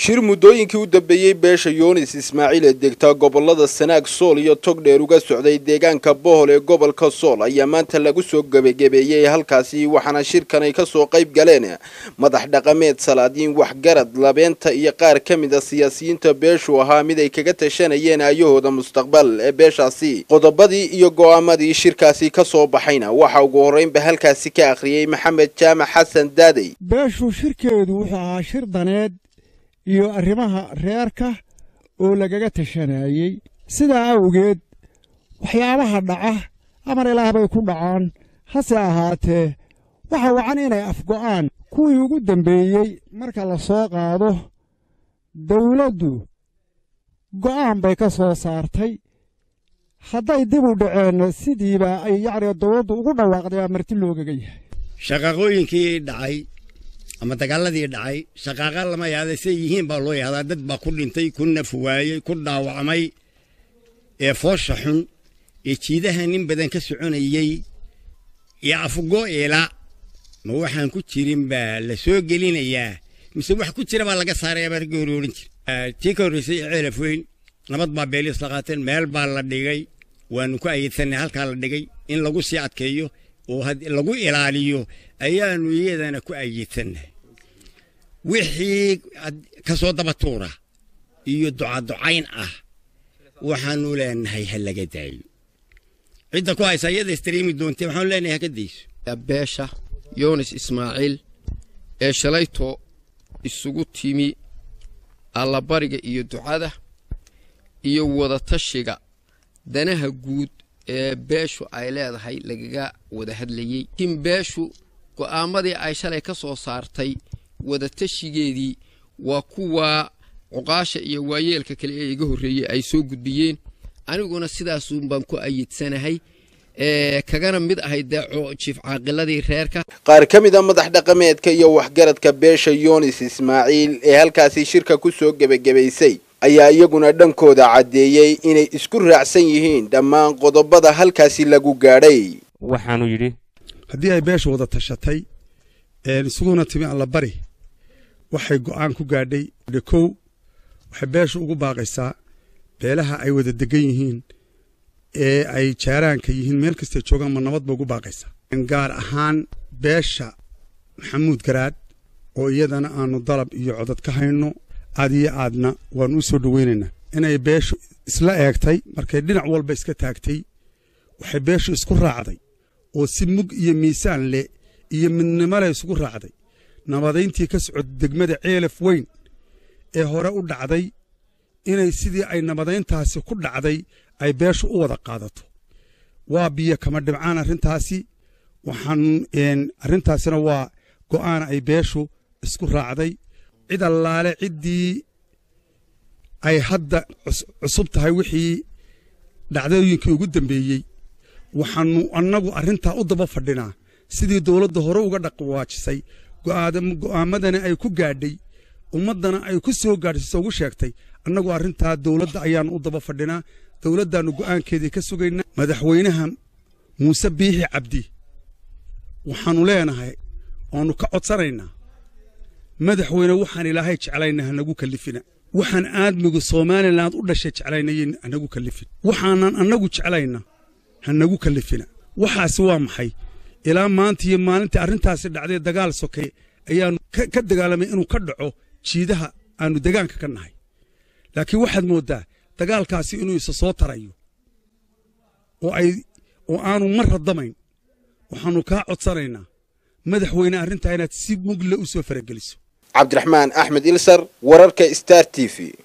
shir muddooyinkii u dambeeyey beesha yunis ismaaciil ee degta gobolada sanaag sool iyo togdheer uga socday deegaanka bohol ee gobolka sool ayaa maanta lagu soo gebagebeeyey halkaasi waxaana shirkan ay kasoo qayb galeen madax dhaqameed salaadiin waxgarad labeenta iyo qaar ka mid a siyaasiyiinta beeshu ahaa mid ay kaga tashanayeen aayahooda mustaqbal ee beeshaasi qodobadii iyo go'aamadii shirkaasi kasoo baxayna waxa ugu horreynba halkaasi ka akhriyey maxamed jaamac xasan daadey beeshu shirkeedu wuxuu ahaa shir daneed iyo arrimaha reerka oo lagaga tashanayey sidaa awgeed waxyaabaha dhaca amar ilaah bay ku dhacaan hase ahaatee waxa wacan inay afgo'aan kuwii ugu dambeeyey marka la soo qaado dawladdu go'aan bay ka soo saartay hadday dib u dhaceenna sidiiba ay yacni dawladdu ugu dhawaaqday aa marti loogaga yahay shaqaaqooyinkii dhacay ama dagaaladii dhacay shaqaaqa lama yaada say yihiin baa loo yahdaa dad baa ku dhintay ku nafwaayey ku dhaawacmay ee foosha xun ee jiidaha nin badan ka soconayey iyo afgo eela ma waxaan ku jirin baa la soo gelinayaa mise wax ku jira baa laga saaraya baa ragga hore odhan jira tii ka horreysay ee ceelaf weyn nabad baa beeliis la qaateen meel baa la dhigay waanu ku ayidsanay halkaa la dhigay in lagu sii adkeeyo oo lagu ilaaliyo ayaanu iyadana ku ayidsannahay wixii ka soo daba tuura iyo ducaducayn ah waxaanu leenahay ha laga daayo cidda ku haysa iyada istariimi doontee waxaanu leenahay ha ka dayso beesha yunis ismaaciil ee shalayto isugu timi allabariga iyo ducada iyo wadatashiga danaha guud ee beeshu ay leedahay lagaga wada hadlayey laakiin beeshu go'aamadii ay shalay ka soo saartay wadatashigeedii waa kuwa cuqaasha iyo waayeelka kale ee iga horreeyey ay soo gudbiyeen aniguna sidaasun baan ku ayidsanahay kagana mid ahay dee jiif caaqiladii reerka qaar ka mid a madax dhaqameedka iyo waxgaradka beesha yunis ismaaciil ee halkaasi shirka ku soo gebagabaysay ayaa iyaguna dhankooda caddeeyey inay isku raacsan yihiin dhammaan qodobada halkaasi lagu gaadhay waxaanu yidhi haddii ay beesha wada tashatay isuguna timi allabari waxay go'aan ku gaadhay kow waxay beesha ugu baaqaysaa beelaha ay wada degan yihiin ee ay jaaraanka yihiin meel kastay joogaan ma nabad ba ugu baaqaysaa gaar ahaan beesha maxamuud garaad oo iyadana aanu dalab iyo codad ka hayno aad iyo aadna waannu u soo dhoweynaynaa inay beeshu isla eegtay markay dhinac walba iska taagtay waxay beeshu isku raacday oo si mug iyo miisaan leh iyo midnimo leh isugu raacday nabadayntii ka socod degmada ceelaf weyn ee hore u dhacday inay sidii ay nabadayntaasi ku dhacday ay beeshu u wada qaadato waa biyo kama dhibcaan arrintaasi waxaan arrintaasina waa go'aana ay beeshu isku raacday cid allaale ciddii ay hadda cusub tahay wixii dhacdooyinkii ugu dambeeyey waxaannu annagu arrintaa u daba fadhinaa sidii dowladda hore uga dhaqwaajisay go'aamadana ay ku gaadhay ummaddana ay ku soo gaadhsiiso ugu sheegtay annagu arrintaa dowladda ayaannu u daba fadhinaa dowladdaannu go'aankeedii ka sugaynaa madaxweynaha muuse biixi cabdi waxaannu leenahay oannu ka codsanaynaa madaxweyne waxaan ilaahay jeclayna hanagu kallifina waxaan aadmigu somalilan u dhashay jeclaynayn hanagu kallifin waxaanan annagu jeclayna hanagu kallifina waxaasi waa maxay ilaa maanta iyo maalintii arrintaasi dhacday dagaal sokay ayaannu ka dagaalamay inuu ka dhaco jiidaha aannu degaanka ka nahay laakiin waxaad mooddaa dagaalkaasi inuu isa soo tarayo oo ay oo aanu mar radamayn waxaannu kaa codsanaynaa madaxweyne arrintaa inaad si mugle u soo farageliso cabdiraxmaan axmed ilsar wararka star t v